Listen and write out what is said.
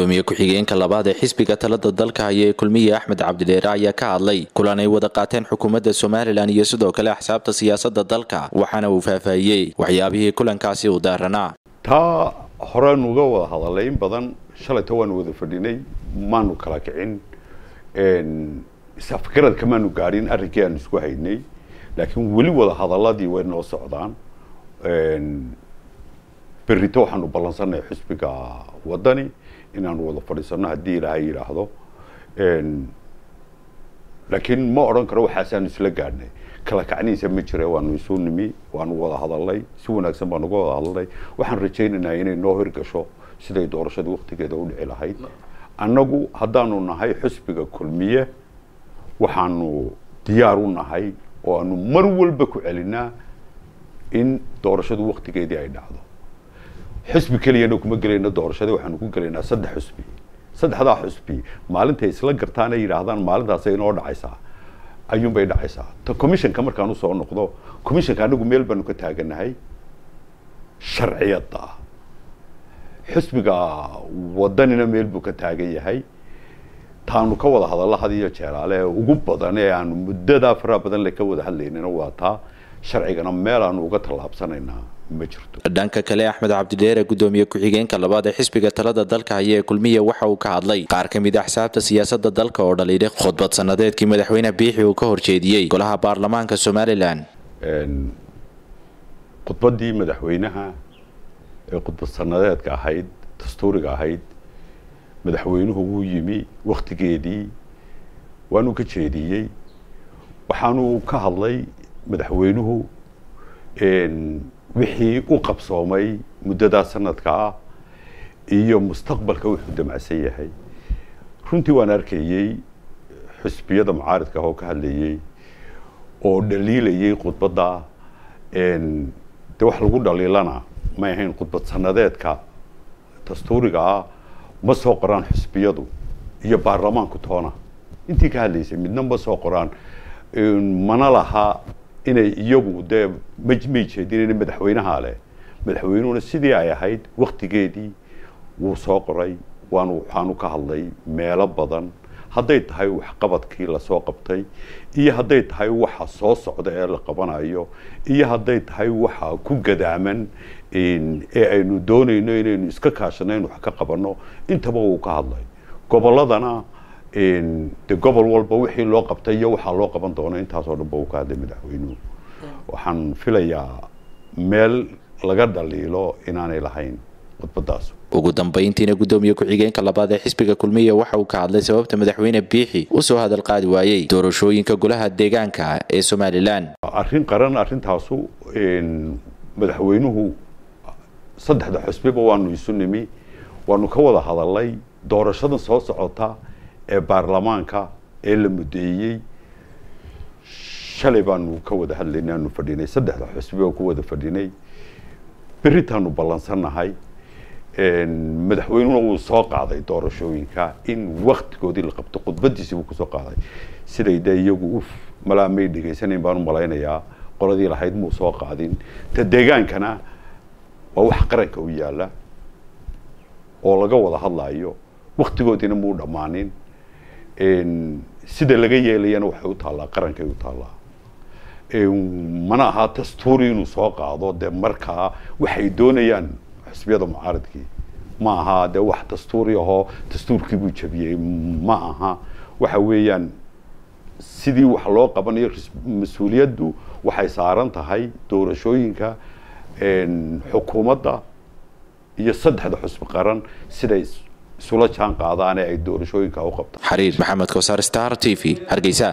gudoomiye ku-xigeenka labaad ee xisbiga talada dalka haya ee kulmiye axmed cabdidheere ayaa ka hadlay kulan ay wada qaateen xukuumadda somalilan iyo sidoo kale axsaabta siyaasada dalka waxaana uu faahfaahiyey waxyaabihii kulankaasi u daaranaa taa horeen uga wada hadalay in badan shalayta waanu wada fadhinay maanu kala kicin isafgarad kamaanu gaadhin arrinkii aanu isku haynay laakiin weli wada hadaladii way noo socdaan berrito waxaanu ballansannahay xisbiga waddani inaanu wada fadhiisano haddii ilaahay yidhaahdo laakiin ma odhan karo waxaasaanu isla gaadhnay kala kacniisa ma jira waanu isu nimi waanu wada hadalnay si wanaagsan baanu uga wada hadalnay waxaan rajaynaynaa inay noo hirgasho siday doorashada waktigeeda u dhici lahayd annagu haddaanu nahay xisbiga kulmiye waxaanu diyaar u nahay oo aanu mar walba ku celinaa in doorashadu waktigeedii ay dhacdo xusbi keliyana kuma gelayno doorashada waxaanu ku gelaynaa saddex xusbi saddexdaa xusbi maalintay isla gartaan ay yidhaahdaan maalintaasay inoo dhacaysaa ayuunbay dhacaysaa ta commissionka markaan usoo noqdo commissionka anagu meel baanu ka taaganahay sharciyadda xusbiga wadanina meel buu ka taagan yahay taanu ka wada hadallo had iyo jeeraale ee ugu badan ee aanu muddadaa faraha badan le ka wada hadlaynana waa taa sharcigana meel aanu uga tallaabsanaynaa ma jirto dhanka kale axmed cabdidheere gudoomiye ku-xigeenka labaad ee xisbiga talada dalka haya ee kulmiye waxa uu ka hadlay qaar ka mid a axsaabta siyaasada dalka oo dhaliilay khudbad sanadeedkii madaxweyne biixi uu ka horjeediyey golaha baarlamaanka somalilan khudbaddii madaxweynaha ee khudbad sanadeedka ahayd dastuuriga ahayd madaxweynuhu wuu yimi waktigeedii waanu ka jeediyey waxaanu ka hadlay madaxweynuhu wixii u qabsoomay muddadaa sanadka ah iyo mustaqbalka wuxuu damacsan yahay runtii waan arkayey xusbiyada mucaaridka ah oo ka hadlayey oo dhaliilayay khudbadda dee wax lagu dhaliilana may ahayn khudbad sanadeedka dastuuriga ah ma soo qoraan xusbiyadu iyo baarlamaanku toona intii ka hadlaysay midna ma soo qoraan mana laha inay iyagu dee mmay jeedin madaxweynaha leh madaxweynuhuna sidii ay ahayd waktigeedii wuu soo qoray waanu waxaanu ka hadlay meelo badan hadday tahay waxqabadkii lasoo qabtay iyo hadday tahay waxa soo socda ee la qabanayo iyo hadday tahay waxa ku gadaaman ee aynu doonayno inaynu iska kaashano in wax ka qabanno intaba wuu ka hadlay gobolladana de gobol walba wixii loo qabtay iyo waxaa loo qaban doono intaasoo dhan ba uu ka hadlay madaxweynuhu waxaan filayaa meel laga dhaliilo inaanay lahayn khudbadaas ugu dambayntiina gudoomiye ku-xigeenka labaad ee xisbiga kulmiye waxa uu ka hadlay sababta madaxweyne biixi usoo hadal qaadi waayey doorashooyinka golaha deegaanka ee somalilan arrin qaran arrintaasu madaxweynuhu saddexda xusbiba waanu isu nimi waanu ka wada hadalnay doorashadan soo socota ee baarlamaanka ee la mudeeyey shalay baanu ka wada hadlaynay aanu fadhinay saddexda xusbi oo ku wada fadhinay berritaanu ballansannahay madaxweynuhuna wuu soo qaaday doorashooyinka in waktigoodii la qabto khudbadiisi buu kusoo qaaday siday dee iyagu uf malaa may dhegaysanayn baanu malaynayaa qoladii lahayd muu soo qaadin ta deegaankana waa wax qaranka u yaalla oo laga wada hadlaayo waktigoodiina muu dhammaanin sida laga yeelayana waxay u taallaa qarankay u taallaa mana aha dastuuri inuu soo qaado dee markaa waxay doonayaan xusbiyada mucaaridkii ma aha dee wax dastuuri ahoo dastuurkii buu jabiyey ma aha waxa weeyaan sidii wax loo qabanayo mas-uuliyaddu waxay saaran tahay doorashooyinka xukuumadda iyo saddexda xusbi qaran siday isula jaan qaadaane ay doorashooyinka u qabtaan xariir maxamed kosaar star t v hargeysa